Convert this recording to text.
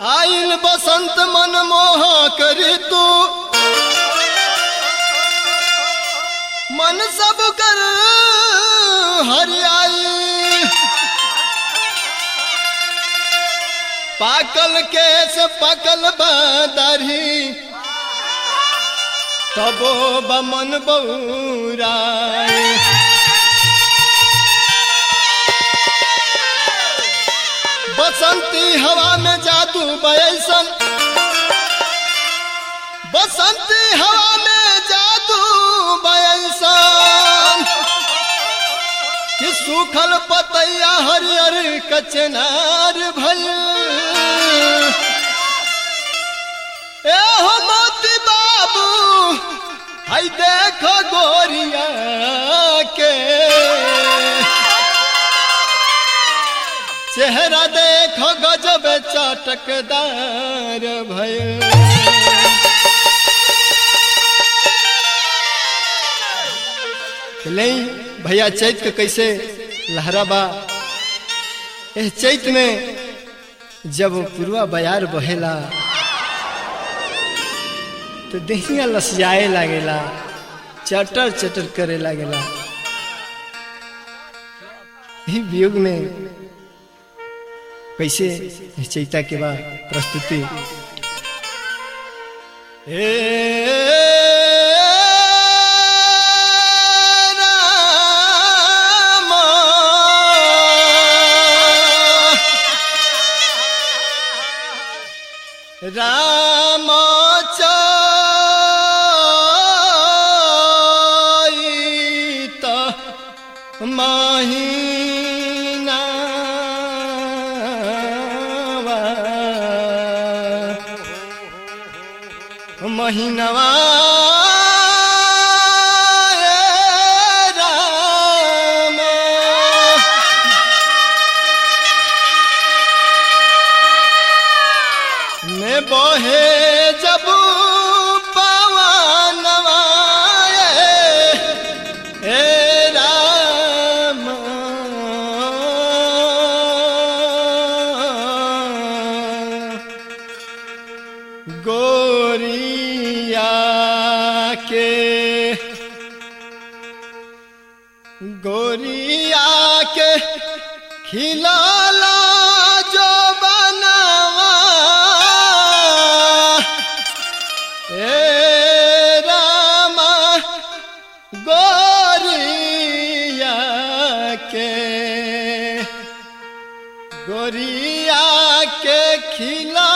आइल बसंत मन मोह करी तू मन सब कर हरियाई पाकल केस पकल बदरी तबो बमन बौराए बसंती हवा में जादू बयसन बसंती हवा में जादू बयसन कि सूखल पतैया हरियर कचनार भल ए हो मोती बाबू हई देखो गोरिया के चेहरा देखो गजब चटकदार भय नहीं भैया चैत के कैसे लहराबा एह चैत में जब पुरवा बयार बहेला तो दहिया लसियाए लागेला चटर चटर करे लागेला ही वियोग में कैसे चैता के बाद प्रस्तुति हे राम राम चैत महीना महीनवा राम में बहे जब पवनवा हे राम गोरिया के गोरिया के खिलाला जो बनवा हे रामा गोरिया के गोरिया के खिला